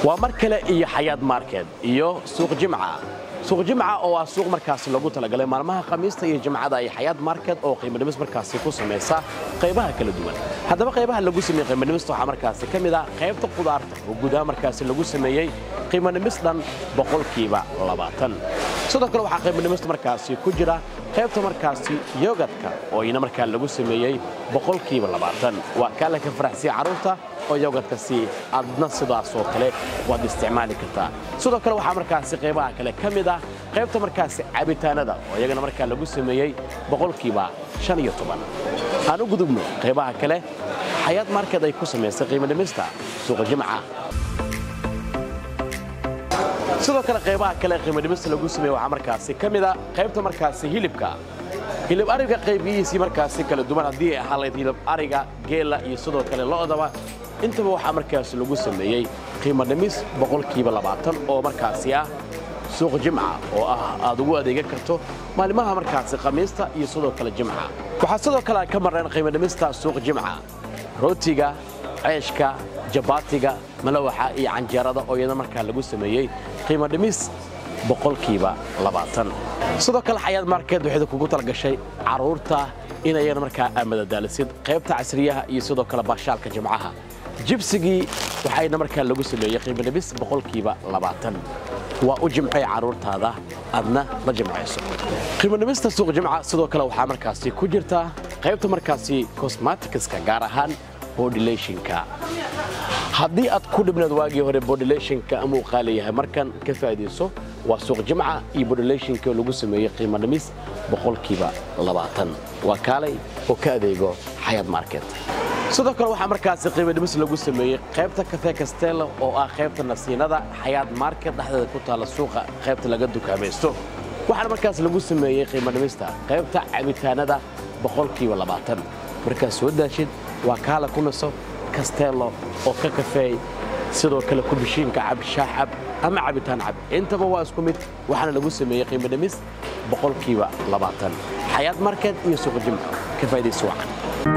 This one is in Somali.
waa mar kale iyo xayaad market iyo suuq jimca suuq jimca oo ah suuq markaasi lagu talagalay maalmaha khamiista iyo jimcada ay xayaad market oo qiimadhimis markaasi ku samaysa qaybaha kala duwan haddaba qaybaha lagu sameeyey qiimadhimista waxaa markaasi ka mid ah qaybta qudaarta oo gudaha markaasi lagu sameeyey qiimadhimis dhan boqolkiiba labaatan sidoo kale waxaa qiimadhimista markaasi ku jira qaybta markaasi yogadka oo iyana markaa lagu sameeyey boqolkiiba labaatan waa kaala ka faraxsiya carruurta oo yogadkasi adna sidaasoo kale waad isticmaali kartaa sidoo kale waxaa markaasi qaybaha kale ka mid ah qaybta markaasi cabitaanada oo iyagana markaa lagu sameeyey boqolkiiba shan iyo toban aan u gudubno qaybaha kale xayaad market ay ku samaysay qiimadhimista suuqa jimca sidoo kale qaybaha kale qiimadhimista lagu sameeye waxaa markaasi ka mid a qaybta markaasi hilibka hilib ariga qaybiyihiisii markaasi kala duwan haddii ay ahaan layd hilib ariga geela iyo sidoo kale lo'daba intaba waxaa markaasi lagu sameeyey qiimadhimis boqolkiiba labaatan oo markaasi ah suuq jimca oo ah aad ugu adeegan karto maalimaha markaasi khamiista iyo sidoo kale jimca waxaa sidoo kale ka marneen qiimadhimista suuq jimca rootiga ceeshka jabaatiga malawaxa iyo canjeerada oo iyada markaa lagu sameeyey qiimo dhimis boqolkiiba labaatan sidoo kale xayaad market waxay kugu talagashay carruurta inayana markaa amadadaalisid qaybta casriyaha iyo sidoo kale baashaalka jimcaha jibsigii waxayna markaa lagu sameeyey qiimo dhimis boqolkiiba labaatan waa u jimcay carruurtaada adna la jimcayso qiimodhimista suuq jimca sidoo kale waxaa markaasi ku jirta qaybta markaasi cosmaticska gaar ahaan bodulationka haddii aad ku dhibnaed waagii hore bodulationka ama uu qaaliyahay markan ka faa'iidayso waa suuq jimca iyo bodulationka oo lagu sameeyey qiimo dhimis boqolkiiba labaatan waa kaalay oo ka adeego xayaad market sidoo kale waxaa markaasi qiimo dhimis lagu sameeyey qaybta kafe kastello oo ah qaybta nasiinada xayaad market dhexdeeda ku taalla suuqa qaybta laga dukaamaysto waxaana markaas lagu sameeyey qiimo dhimista qaybta cabitaanada boqolkiiba labaatan markaad soo daashid waa kaala ku naso kastello oo ka kafeey sidoo kale kubishiinka cab shaah cab ama cabitaan cab intaba waa isku mid waxaana lagu sameeyey qiimo dhimis boqolkiiba labaatan xayaad market iyo suuq jimca ka faa'idaysa wacan